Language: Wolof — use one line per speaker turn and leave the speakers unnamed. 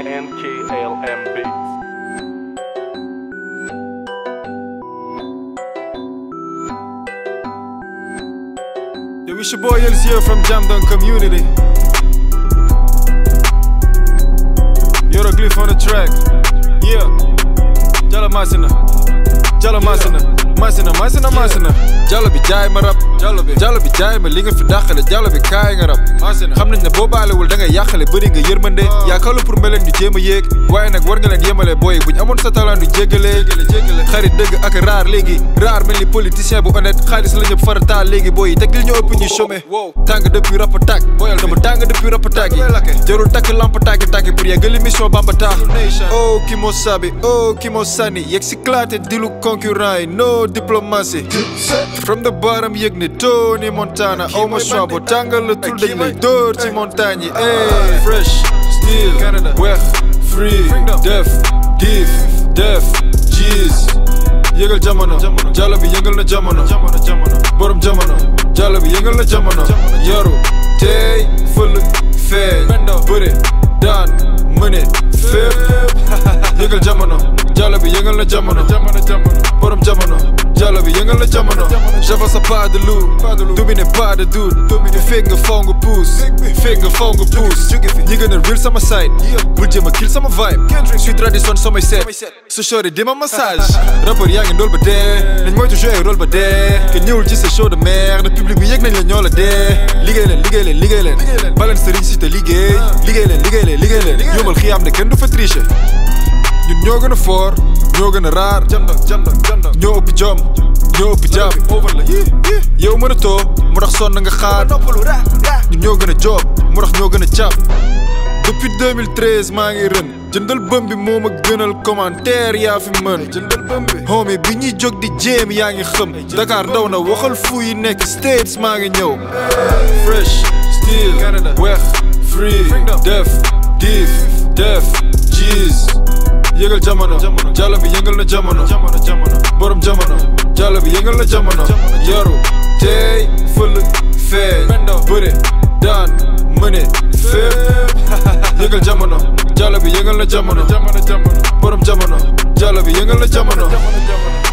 NKLM Beats.
Yo, it's your boy LCO from Jamdon Community. Hieroglyph on the track. Yeah. Jalla Masina. Jalla Masina. Masina, Masina, Masina. Jalla bi jaay ma rab. Jalla bi. Jalla bi jaay ma li nga fi dàqale. Jalla bi kaay nga rab. Masina. xam nañ ne boo baalewul da ngay yàqale bëri nga yërmande. yaakaaru pour mbeleen ñu jéem a yéeg. waaye nag war nga leen yemale booy buñ amoon sa talent du jéggale. xarit dëgg ak raar léegi. raar mel ni politicien bu honnête. xaalis la ñëpp farataal léegi booy yi teg li ñu ëpp ñu chômé. tàng depuis rap attack. dama tàng depuis rap attack yi. jarul takk lamp tàkki tàkki pour yeggali mission bambata. oh ki moo sabi oh ki moo sànni yegg si claté dilu concurrent yi no diplomatie. from the bottom yëg ni Tony Montana aw ma choix boo tàngal la tul dañ lay dóor ci montagne yi. eh fresh style weex free def diif def jeez. yëgal jamono jàll bi yëngal na jamono borom jamono jàll bi yëngal na jamono yaru tey fël feeñ bëre daan mëne fépp yëgal jamono jàll bi yëngal na jamono borom jamono jàll bi yëngal na jamono j'avance sa pas de loup domine pas de doute fi fekk nga faw nga pousse fekk nga faw nga pousse ñi gën a real sama side bul jéem a kill sama vibe suis tradition samay seet su shorty di ma massage rappeur yaa ngi ndool ba dee nañ moytu jouer rôle ba dee ke ñëwul ci sa show de merde public bi yëg nañ la ñoo la dee liggéey leen liggéey leen liggéey leen baleen sëriñ si te liggéey liggéey leen liggéey leen liggéey leen yombal xiyaam ne kenn du fa tricher ñun ñoo gën a fort ñoo gën a raar ñoo ëpp jom ñoo ëpp jàpp yow mën a too mu tax sonn nga xaar ñun ñoo gën a joob mu tax ñoo gën a jàpp depuis 2013 maa ngi rën jëndal bëm bi moo ma gënal commentaire yaa fi mën jëndal bëm bi homie bi ñuy jóg di jéem yaa ngi xëm Dakar ndaw na waxal fu yi nekk States maa ngi ñëw fresh style weex free def diif def jeez yëgal jamono jàll bi yëngal na jamono borom jamono jàll bi yëngal na jamono yaru tey fël feeñ bëre daan mëne fépp yëgal jamono jàll bi yëngal na jamono borom jamono jàll bi yëngal na jamono